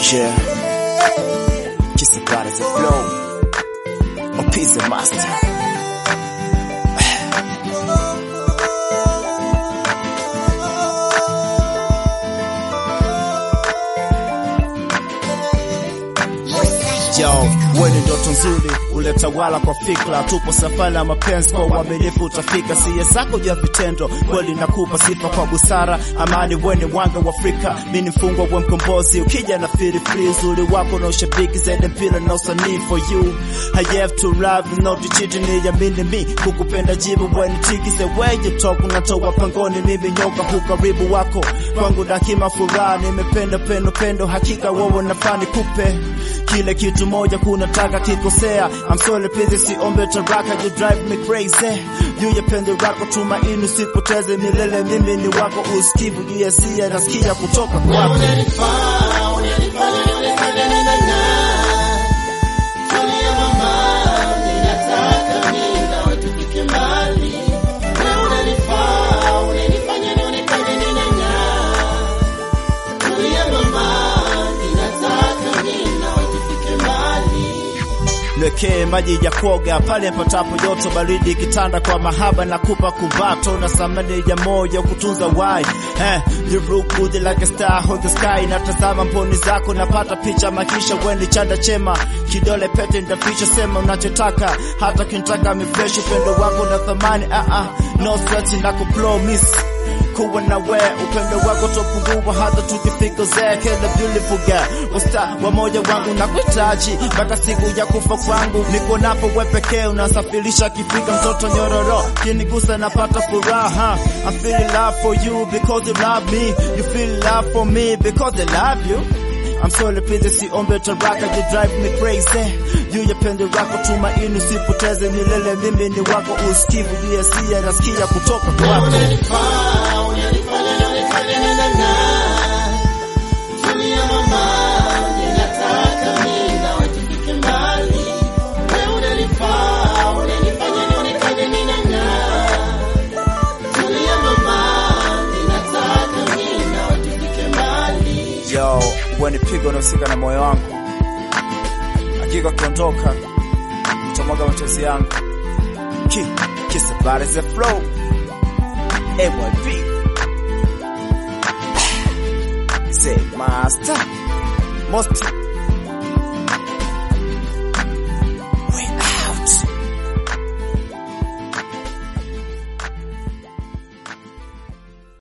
Yeah. Kiss the God as a flow. A piece of master. Yo, wewe ndoto nzuri uletawala kwa fikra, tupo safari ya mapenzi kwa uaminifu utafika. Siye zako juu ya vitendo, kweli nakupa sifa kwa busara, amani. Wewe ni wanga wa Afrika, mimi ni mfungwa wa mkombozi. Ukija na feel free, uzuri wako na ushabiki zaidi, mpira na usanii for you. I have to love not to cheat, ni yamini mi kukupenda jibu when tiki the way you talk, unatoa pangoni, mimi nyoka hukaribu wako kwangu, dakima furaha, nimependa pendo pendo, hakika wewe nafani kupe kile kitu moja kunataka kikosea. I'm sorry please, siombe taraka, you drive me crazy. Juu ya pendo lako tumaini, usipoteze milele, mimi ni wako, usikivu juu ya sia, nasikia kutoka kwako. Niwekee maji ya kuoga pale patapo joto baridi, kitanda kwa mahaba na kupa kumbato na samani ya moyo kutunza wai eh, you look good like a star on the sky. Natazama mboni zako napata picha makisha, weni chanda chema kidole pete ndaficha, sema unachotaka hata kinitaka mifresh, upendo wako na thamani ah ah, no sweat na kupromise kuwa na we upendo wako topungua hata tukifika zee kila beautiful girl usta wa moja wangu na kuhitaji mpaka siku ya kufa kwangu niko napo we pekee unasafirisha kifika mtoto nyororo kinigusa napata furaha I feel love for you because you love me you feel love for me because I love you I'm sorry please, siombe taraka, you drive me crazy. Juu ya pendo lako tumaini, usipoteze milele, mimi ni wako, usikivu juu ya sia, nasikia kutoka kwako. Yo, wewe ni pigo unahusika na moyo wangu, hakika ukiondoka nitamwaga machozi yangu. Ki, kiss the body the flow. AYP. Say master. Most